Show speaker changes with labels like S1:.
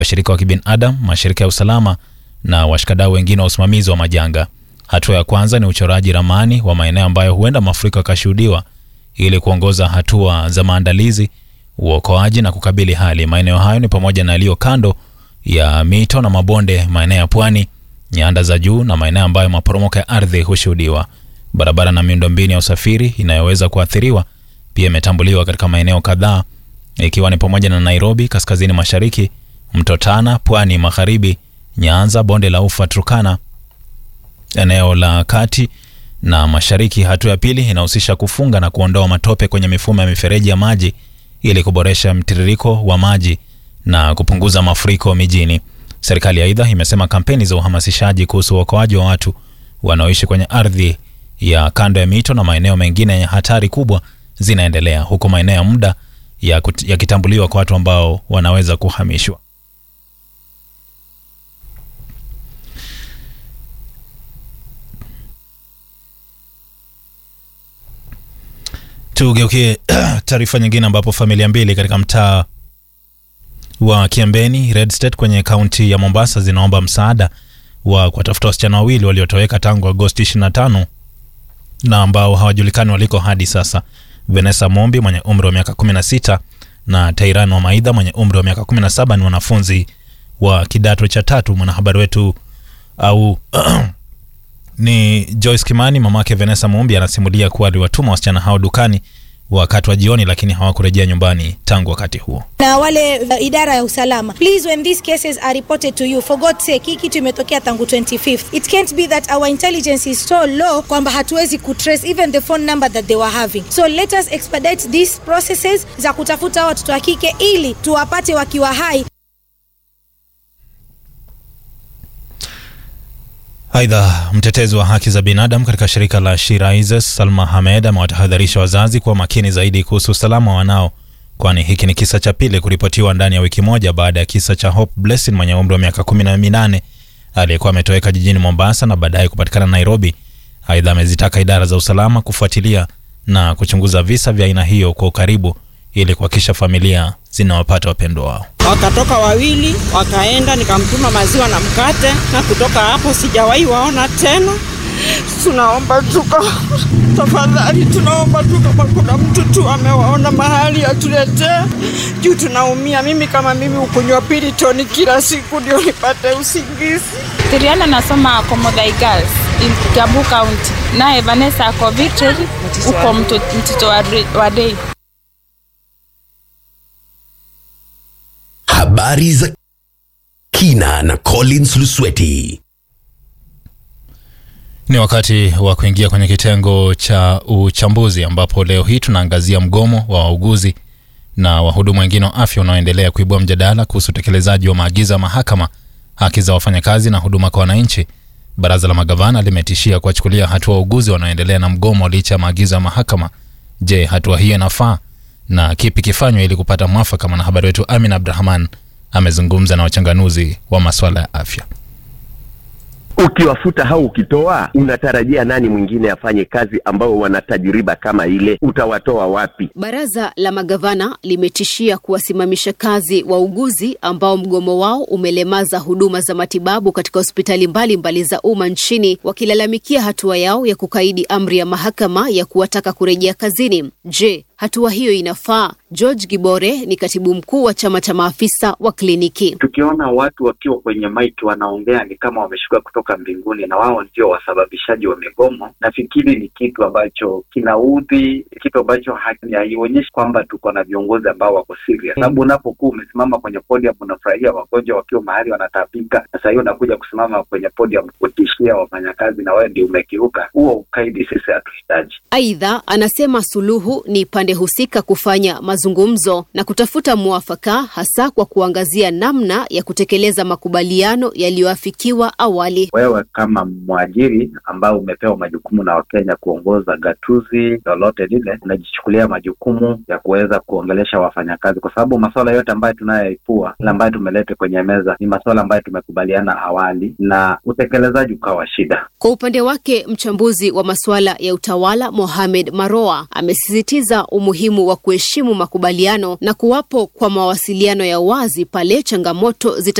S1: washirika wa kibinadamu, mashirika ya usalama na washikadau wengine wa usimamizi wa majanga. Hatua ya kwanza ni uchoraji ramani wa maeneo ambayo huenda mafuriko yakashuhudiwa ili kuongoza hatua za maandalizi, uokoaji na kukabili hali. Maeneo hayo ni pamoja na yaliyo kando ya mito na mabonde, maeneo ya pwani, nyanda za juu na maeneo ambayo maporomoko ya ardhi hushuhudiwa. Barabara na miundombinu ya usafiri inayoweza kuathiriwa pia imetambuliwa katika maeneo kadhaa, ikiwa ni pamoja na Nairobi kaskazini mashariki, mto Tana pwani magharibi, Nyanza, bonde la Ufa, Turkana, eneo la kati na mashariki. Hatua ya pili inahusisha kufunga na kuondoa matope kwenye mifumo ya mifereji ya maji ili kuboresha mtiririko wa maji na kupunguza mafuriko mijini. Serikali aidha imesema kampeni za uhamasishaji kuhusu uokoaji wa watu wanaoishi kwenye ardhi ya kando ya mito na maeneo mengine yenye hatari kubwa zinaendelea huku maeneo ya muda yakitambuliwa kwa watu ambao wanaweza kuhamishwa. Tugeukie taarifa nyingine ambapo familia mbili katika mtaa wa Kiembeni Red State kwenye kaunti ya Mombasa zinaomba msaada wa kuwatafuta wasichana wawili waliotoweka tangu Agosti 25 na ambao hawajulikani waliko hadi sasa. Vanessa Mombi mwenye umri wa miaka 16 na Tairan wa Maidha mwenye umri wa miaka 17 ni wanafunzi wa kidato cha tatu. Mwanahabari wetu au ni Joyce Kimani, mamake Vanessa Mombi, anasimulia kuwa aliwatuma wasichana hao dukani wakati wa jioni, lakini hawakurejea nyumbani tangu wakati huo.
S2: na wale uh, idara ya usalama please when these cases are reported to you for god's sake hii kitu imetokea tangu 25th it can't be that our intelligence is so low kwamba hatuwezi kutrace even the phone number that they were having so let us expedite these processes za kutafuta hawa watoto wa kike ili tuwapate wakiwa hai
S1: Aidha, mtetezi wa haki za binadamu katika shirika la She Rises Salma Hamed amewatahadharisha wazazi kuwa makini zaidi kuhusu usalama wa wanao, kwani hiki ni kisa cha pili kuripotiwa ndani ya wiki moja baada ya kisa cha Hope Blessing mwenye umri wa miaka kumi na minane aliyekuwa ametoweka jijini Mombasa na baadaye kupatikana Nairobi. Aidha, amezitaka idara za usalama kufuatilia na kuchunguza visa vya aina hiyo kwa ukaribu ili kuhakikisha familia zinawapata wapendwa wao.
S3: Wakatoka wawili wakaenda, nikamtuma maziwa na mkate, na kutoka hapo sijawahi waona tena. Tunaomba tuko tafadhali, tunaomba tu kama kuna mtu tu amewaona mahali atuletee, juu tunaumia. Mimi kama mimi ukunywa Piriton kila siku ndio nipate usingizi.
S4: Tiriana nasoma Komodhai Girls in Kiambu County, naye Vanessa ako Victory huko mtoto wa, wa Dei.
S5: Habari za kina na Collins Lusweti.
S1: Ni wakati wa kuingia kwenye kitengo cha uchambuzi ambapo leo hii tunaangazia mgomo wa wauguzi na wahudumu wengine wa afya unaoendelea kuibua mjadala kuhusu utekelezaji wa maagizo ya mahakama, haki za wafanyakazi na huduma kwa wananchi. Baraza la magavana limetishia kuwachukulia hatua wauguzi wanaoendelea na mgomo licha ya maagizo ya mahakama. Je, hatua hiyo inafaa na kipi kifanywe ili kupata mwafaka? Mwanahabari wetu Amin Abdrahman amezungumza na wachanganuzi wa masuala ya afya.
S6: Ukiwafuta au ukitoa, unatarajia nani mwingine afanye kazi ambao wana tajriba kama ile? Utawatoa wapi?
S7: Baraza la magavana limetishia kuwasimamisha kazi wauguzi ambao mgomo wao umelemaza huduma za matibabu katika hospitali mbalimbali za umma nchini, wakilalamikia hatua yao ya kukaidi amri ya mahakama ya kuwataka kurejea kazini. Je, hatua hiyo inafaa? George Gibore ni katibu mkuu wa chama cha maafisa wa kliniki.
S8: Tukiona watu wakiwa kwenye maiki wanaongea ni kama wameshuka kutoka mbinguni na wao ndio wasababishaji wa migomo, nafikiri ni kitu ambacho kinaudhi, kitu ambacho haionyeshi kwamba tuko na viongozi ambao wako serious. Sababu unapokuwa umesimama kwenye podium unafurahia wagonjwa wakiwa mahali wanatapika, na saa hiyo unakuja kusimama kwenye podium kutishia wafanyakazi na wewe ndio umekiuka, huo ukaidi sisi hatuhitaji.
S7: Aidha, anasema suluhu ni pande husika kufanya mazungumzo na kutafuta mwafaka, hasa kwa kuangazia namna ya kutekeleza makubaliano yaliyoafikiwa awali.
S8: Wewe kama mwajiri ambao umepewa majukumu na Wakenya kuongoza gatuzi lolote lile, unajichukulia majukumu ya kuweza kuongelesha wafanyakazi, kwa sababu masuala yote ambayo tunayoipua na ambayo tumeleta kwenye meza ni masuala ambayo tumekubaliana awali na utekelezaji ukawa shida.
S7: Kwa upande wake, mchambuzi wa masuala ya utawala Mohamed Maroa amesisitiza umuhimu wa kuheshimu makubaliano na kuwapo kwa mawasiliano ya wazi pale changamoto zita